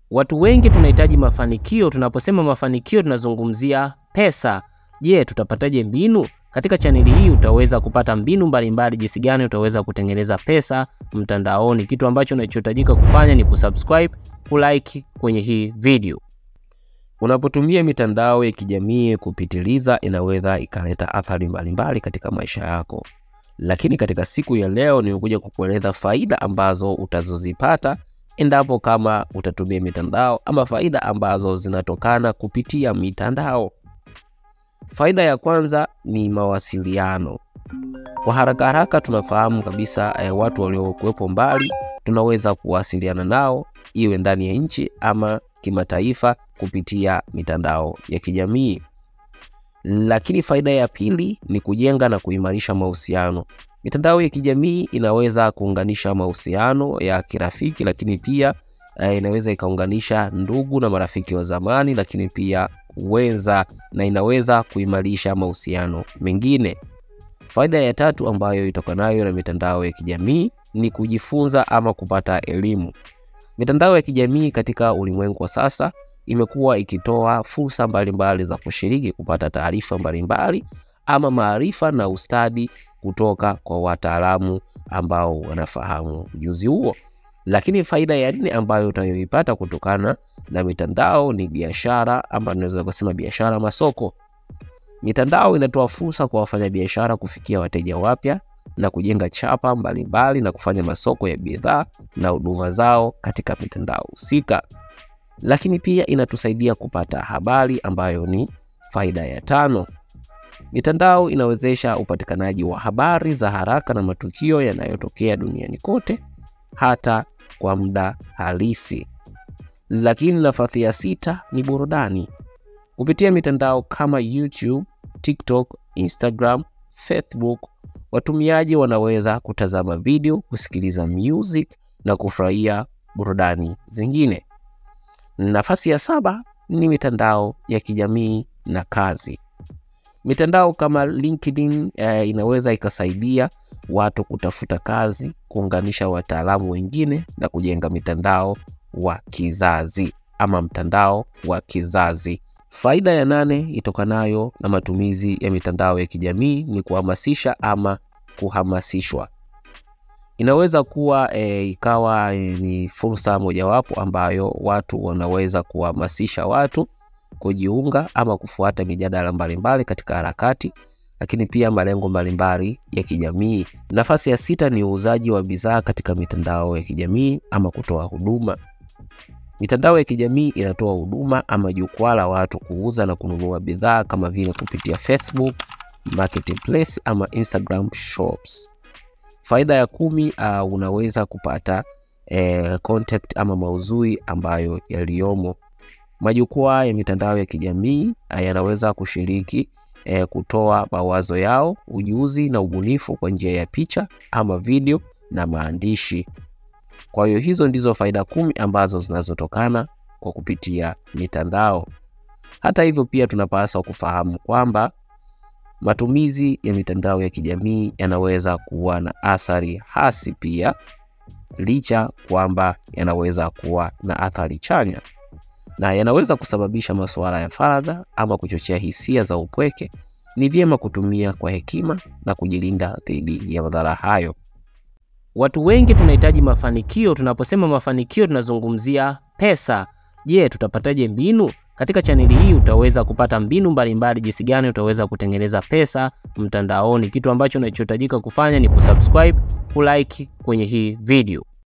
Watu wengi tunahitaji mafanikio. Tunaposema mafanikio, tunazungumzia pesa. Je, tutapataje mbinu? Katika chaneli hii utaweza kupata mbinu mbalimbali, jinsi gani utaweza kutengeneza pesa mtandaoni. Kitu ambacho unachohitajika kufanya ni kusubscribe, kulike kwenye hii video. Unapotumia mitandao ya kijamii kupitiliza, inaweza ikaleta athari mbalimbali katika maisha yako, lakini katika siku ya leo nimekuja kukueleza faida ambazo utazozipata endapo kama utatumia mitandao ama faida ambazo zinatokana kupitia mitandao. Faida ya kwanza ni mawasiliano. Kwa haraka haraka tunafahamu kabisa eh, watu waliokuwepo mbali tunaweza kuwasiliana nao iwe ndani ya nchi ama kimataifa kupitia mitandao ya kijamii. Lakini faida ya pili ni kujenga na kuimarisha mahusiano. Mitandao ya kijamii inaweza kuunganisha mahusiano ya kirafiki, lakini pia eh, inaweza ikaunganisha ndugu na marafiki wa zamani, lakini pia wenza na inaweza kuimarisha mahusiano mengine. Faida ya tatu ambayo itokanayo na mitandao ya kijamii ni kujifunza ama kupata elimu. Mitandao ya kijamii katika ulimwengu wa sasa imekuwa ikitoa fursa mbalimbali za kushiriki kupata taarifa mbalimbali ama maarifa na ustadi kutoka kwa wataalamu ambao wanafahamu ujuzi huo. Lakini faida ya nne ambayo utayoipata kutokana na mitandao ni biashara, ama tunaweza kusema biashara masoko. Mitandao inatoa fursa kwa wafanyabiashara kufikia wateja wapya na kujenga chapa mbalimbali mbali na kufanya masoko ya bidhaa na huduma zao katika mitandao husika. Lakini pia inatusaidia kupata habari ambayo ni faida ya tano. Mitandao inawezesha upatikanaji wa habari za haraka na matukio yanayotokea duniani kote hata kwa muda halisi. Lakini nafasi ya sita ni burudani. Kupitia mitandao kama YouTube, TikTok, Instagram, Facebook, watumiaji wanaweza kutazama video, kusikiliza music na kufurahia burudani zingine. Nafasi ya saba ni mitandao ya kijamii na kazi. Mitandao kama LinkedIn eh, inaweza ikasaidia watu kutafuta kazi, kuunganisha wataalamu wengine na kujenga mitandao wa kizazi ama mtandao wa kizazi. Faida ya nane itokanayo na matumizi ya mitandao ya kijamii ni kuhamasisha ama kuhamasishwa. Inaweza kuwa e, ikawa e, ni fursa mojawapo ambayo watu wanaweza kuhamasisha watu kujiunga ama kufuata mijadala mbalimbali katika harakati, lakini pia malengo mbalimbali ya kijamii. Nafasi ya sita ni uuzaji wa bidhaa katika mitandao ya kijamii ama kutoa huduma. Mitandao ya kijamii inatoa huduma ama jukwaa la watu kuuza na kununua bidhaa kama vile kupitia Facebook Marketplace ama Instagram Shops. Faida ya kumi, uh, unaweza kupata eh, contact ama maudhui ambayo yaliyomo. Majukwaa ya mitandao ya kijamii uh, yanaweza kushiriki eh, kutoa mawazo yao, ujuzi na ubunifu kwa njia ya picha ama video na maandishi. Kwa hiyo hizo ndizo faida kumi ambazo zinazotokana kwa kupitia mitandao. Hata hivyo, pia tunapaswa kufahamu kwamba matumizi ya mitandao ya kijamii yanaweza kuwa na athari hasi pia, licha kwamba yanaweza kuwa na athari chanya na yanaweza kusababisha masuala ya faragha ama kuchochea hisia za upweke. Ni vyema kutumia kwa hekima na kujilinda dhidi ya madhara hayo. Watu wengi tunahitaji mafanikio. Tunaposema mafanikio, tunazungumzia pesa. Je, tutapataje mbinu? Katika chaneli hii utaweza kupata mbinu mbalimbali, jinsi gani utaweza kutengeneza pesa mtandaoni. Kitu ambacho unachohitajika kufanya ni kusubscribe, kulike kwenye hii video.